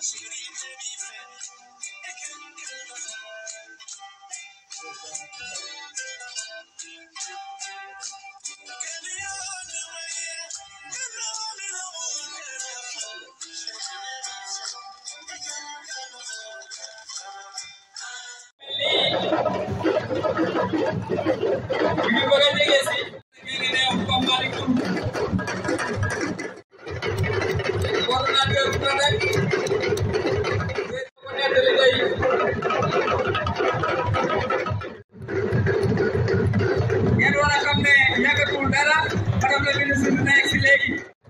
ñu ngi bëgg a jege si ngi ne Pape Malick Ndour coordonnateur bu Prodec ko nettali tey ngeen war a xam ne yàggatul dara madame la ministre dina egg si léegi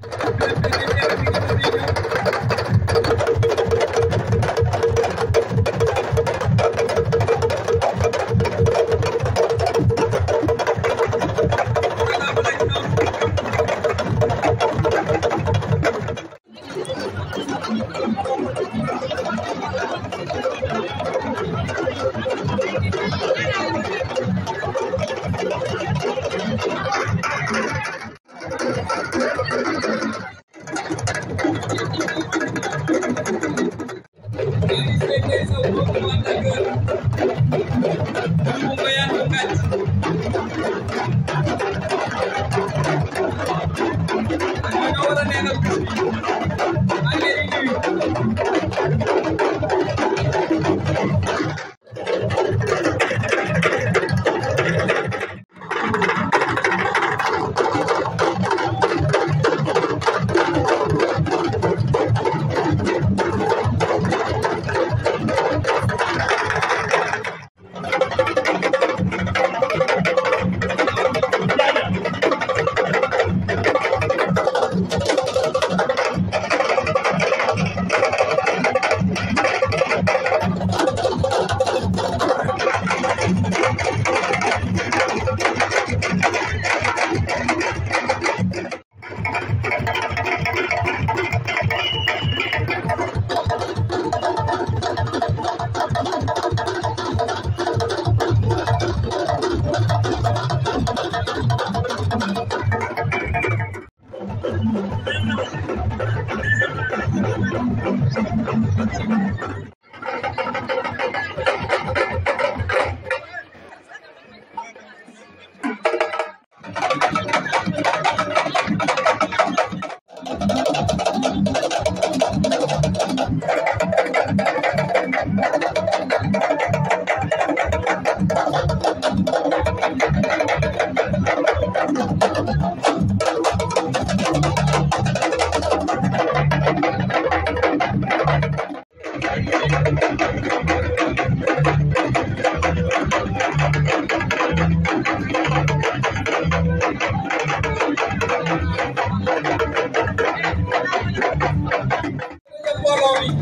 mbooloo mi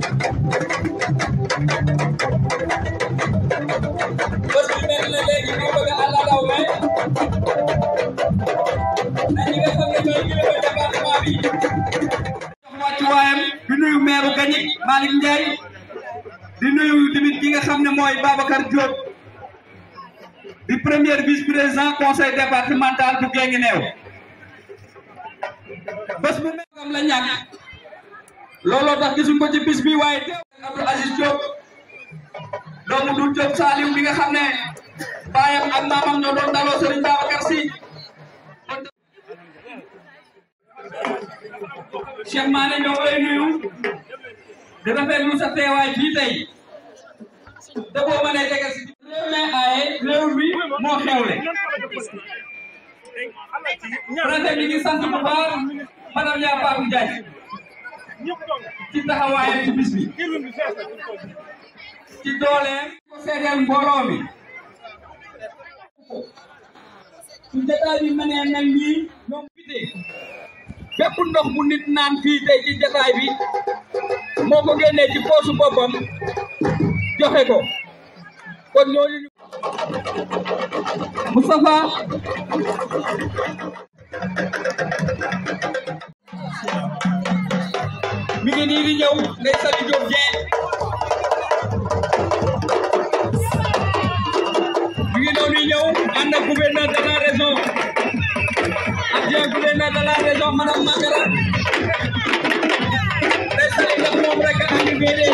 bés bi mel na léegi ñu bëgg a àll daw mais na ñi nga xam ne ñooy kilifa département bi jox wàccuwaayam di nuyu maire Gagny Malick Ndiaye di nuyu tamit ki nga xam ne mooy Babacar Diop di premier vice président conseil départemental bu Guinguinéo bés bu mel am la ñàkk looloo tax gisuñ ko ci bis bi waaye teew Abdou Aziz Diop doomu dul Diop Saliou bi nga xam ne baayam ak maamam ñoo doon daloo Serigne Babacar Sy Cheikh Mané ñoo koy nuyu di rafetlu sa teewaay fii tey te boo mënee jege si réew mi aaye réew mi moo xewle préfet mi ngi sant bu baax madame Ya Fatou Ndiaye ci taxawaayam ci bis bi ci dooleem ko seedeel mbooloo mi su jotaay bi mënee mel nii ñoom fite bépp ndox bu nit naan fii tey ci jotaay bi moo ko génnee ci poosu boppam joxe ko kon ñooñu ñu Moustapha mi ngi nii di ñëw Ndeye Saly Diop Dieng mi ngi noonu di ñëw ànd ak gouverneur de la région adjoint gouverneur de la région madame Magara Ndeye Saly ndax moom rek a andi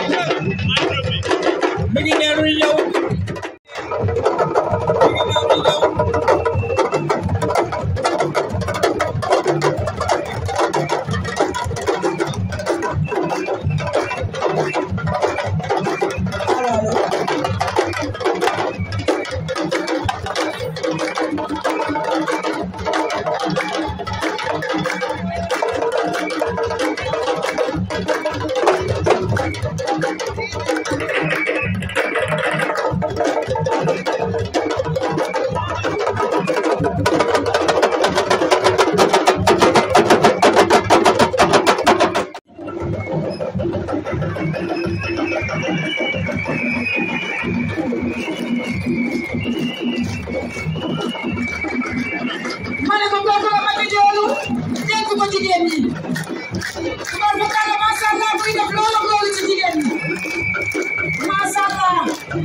ma ne ko kooku la Mati Joolu dénk ko jigéen ñi tubaab bu kàlla macha allah muy def loolu ak loolu ci jigéen ñi macha allah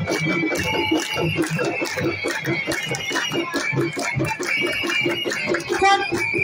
kon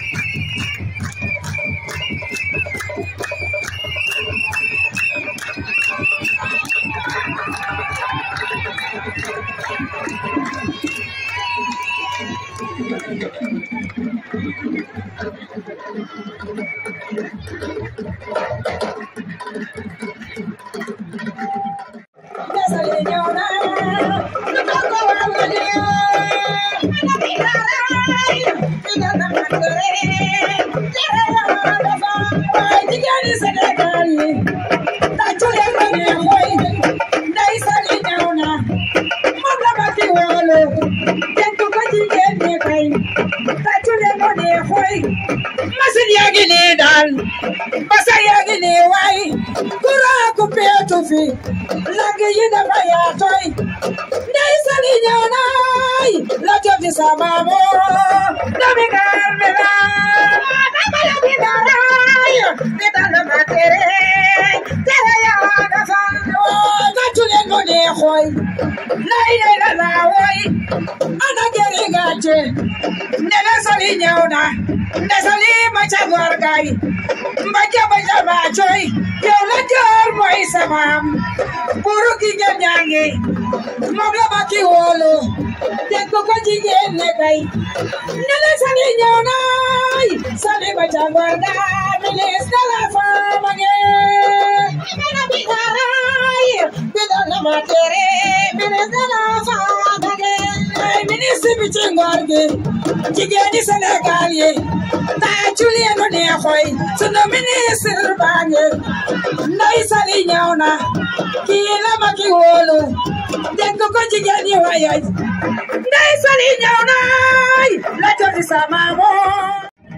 desale ñëw na lu toog ko waral la ñu ana bi daaraay digal na man gore tere la dafa waaye jigéen ñi Sénégal yi tàccu leen ba ne mooy ndey sali ñëw na moom la ma fi woolu dénk ko jigéen ñi kay tàccu leen ba ne mooy machine yaa ngi nii daal basa yaa ngi nii waay courant ku peetu fi lagi yi dafa yaatoy ndey sali ñëw naay la joti samamo dami gaar mi la dama la bi daray mi dala ma tere tere yaa dafa gàccu leen mo ne xoy lay lay la la woy ana geri gàcce ndele sali ñëw na nde sali ma ca góor gay mba jaba jaba coy yow la joor mooy samaam buru gi ngeen ñaangi moom la ma ki wóolu dégg ko jigéen ne kay ndele sali ñëw naay sali ma ca góor ga ministre de la femme ge mena bi daray bi dana ma tere ministre de la femme ge ay ministre bi ci ngor gi jigéen ñi Sénégal yi tàccu leen lu neexoy sunu ministre baa ngi Ndey Sali ñëw na kii la ma ki wóolu dégg ko jigéen ñi wayay Ndey Sali ñëw na la joti sama moom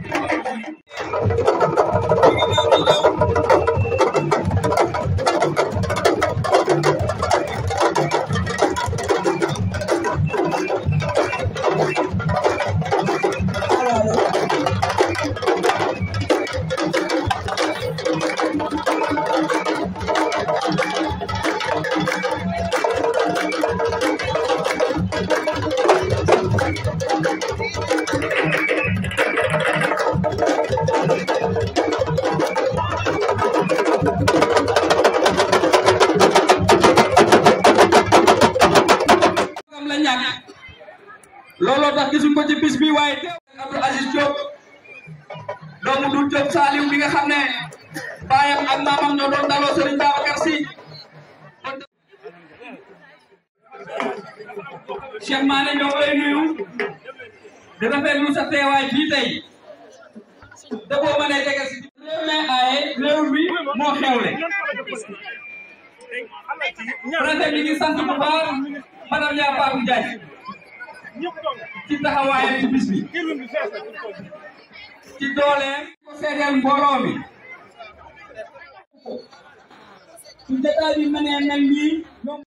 am la ñàkk looloo tax gisuñ ko ci bis bi waaye teew Abdou Aziz Diop doomu du Diop Saliou bi nga xam ne baayam ak maamam ñoo doon daloo Serigne Babacar Sy Cheikh Mané ñoo lay nuyu di rafetlu sa teewaay fii tey te boo mënee tegal si réew mi aaye réew mi moo xewle préfet mi ngi sant bu baax madame Yaa Fatou Ndiaye ci taxawaayam ci bis bi ci dooleem ko seedeel mbooloo mi su jotaay bi mënee mel nii ñoom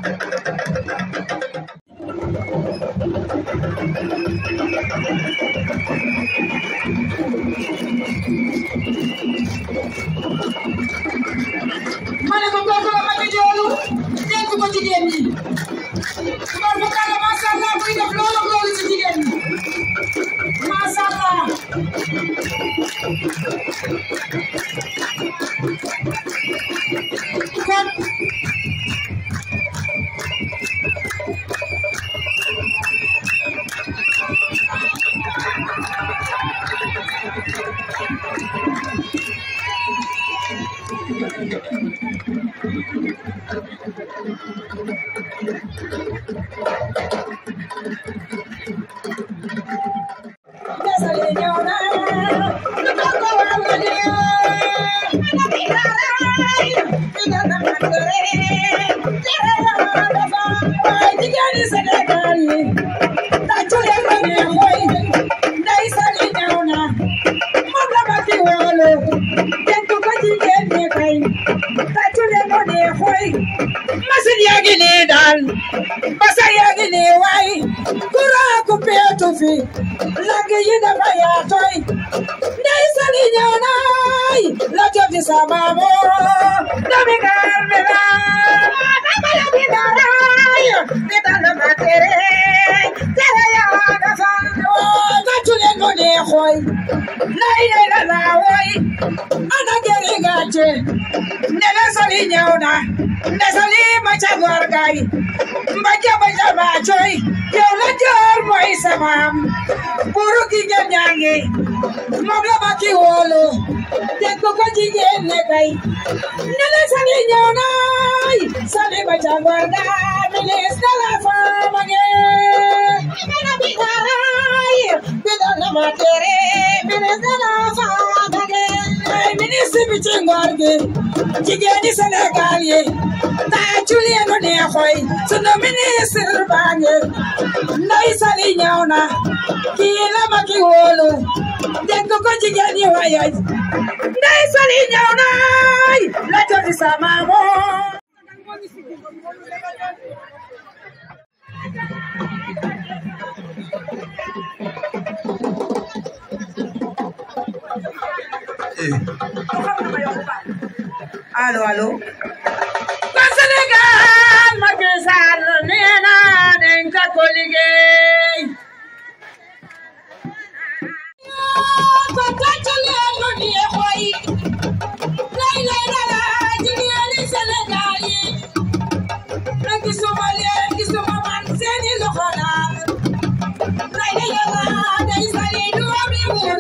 ma ne ko kooku la Mati Joolu dénk ko jigéen ñi tubaab bu kàlla macha allah muy def loolu ak loolu ci jigéen ñi macha allah kon desale ñëw na lu toog ko waral la ñu ana bi daara Masin yaa ngi nii daal basa yaa ngi nii waay kuraa ku peetu fi lagi yi dafa yaatoy ndey sali ñëw naay la joti samamo dami gaar mi la dama la bi daraay mi dala ma tere tere yaa dafa gàccu leen mu ne xooy lay lay la laa woy ana geri gàcce ndele sali ñëw na nde sali ma ca góor gay mba jaba jaba coy yow la joor mooy samaam buru gi ngeen ñaangi moom la ma ki wóolu teg ko ko jigéen ne kay ndele sali ñëw naay sali ma ca góor ga ministre de la femme ge ana bi daraay bi dana ma tere ministre de la femme ge ay ministre bi ci ngor gi jigéen ñi Sénégal yi tàccu leen lu neexoy sunu ministre baa ngi Ndeye Saly ñëw na kii la ma ki wóolu dégg ko jigéen ñi wayay Ndeye Saly ñëw na la joti sama moo allo allo ba Sénégal Macky Sall nee na dañ ka ko liggéey ko tàccu leen lu di xoy lay lay lala jigéeni Sénégal yi na gisuma leen gisuma man seeni loxo daal lay lay lala day sali doomi wóor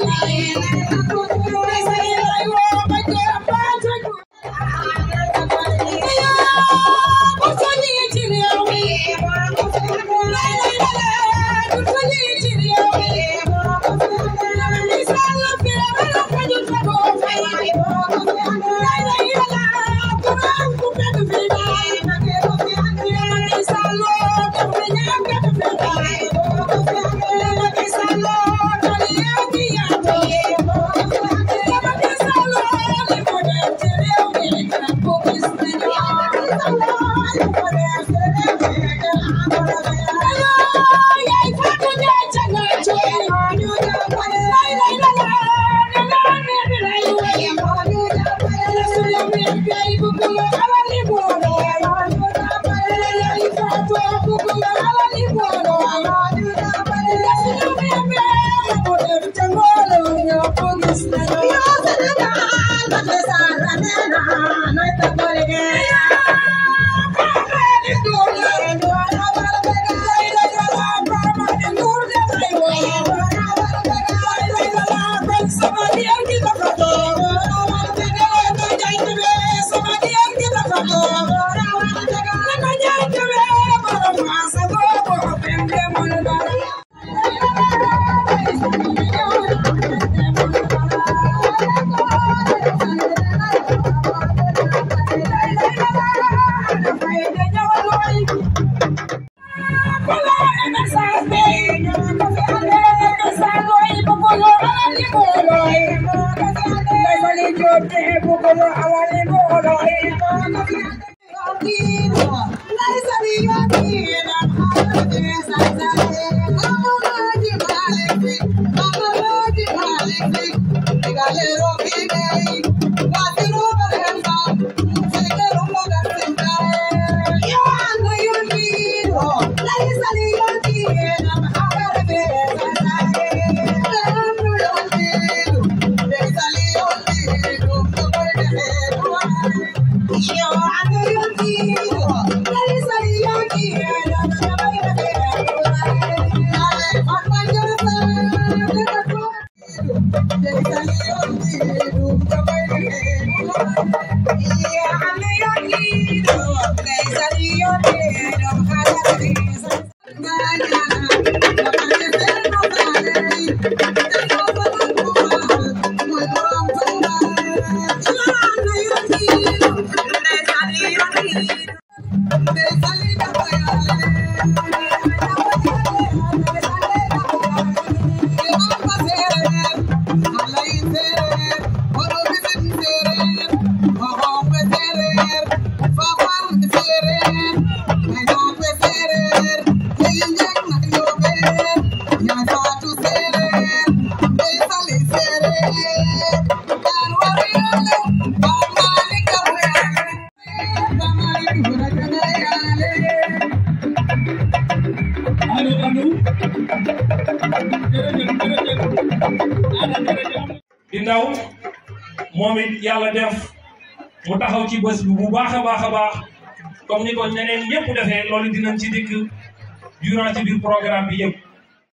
day sali lay woo ba jëm ba tëju Thank you. jërëjëf jërëjëf ana jërëjëf di ndaw moom it yàlla def mu taxaw ci bés bi bu baax a baax a baax comme ni ko ñeneen ñëpp defee loolu dinañ ci dikk durant ci biir programme bi yëpp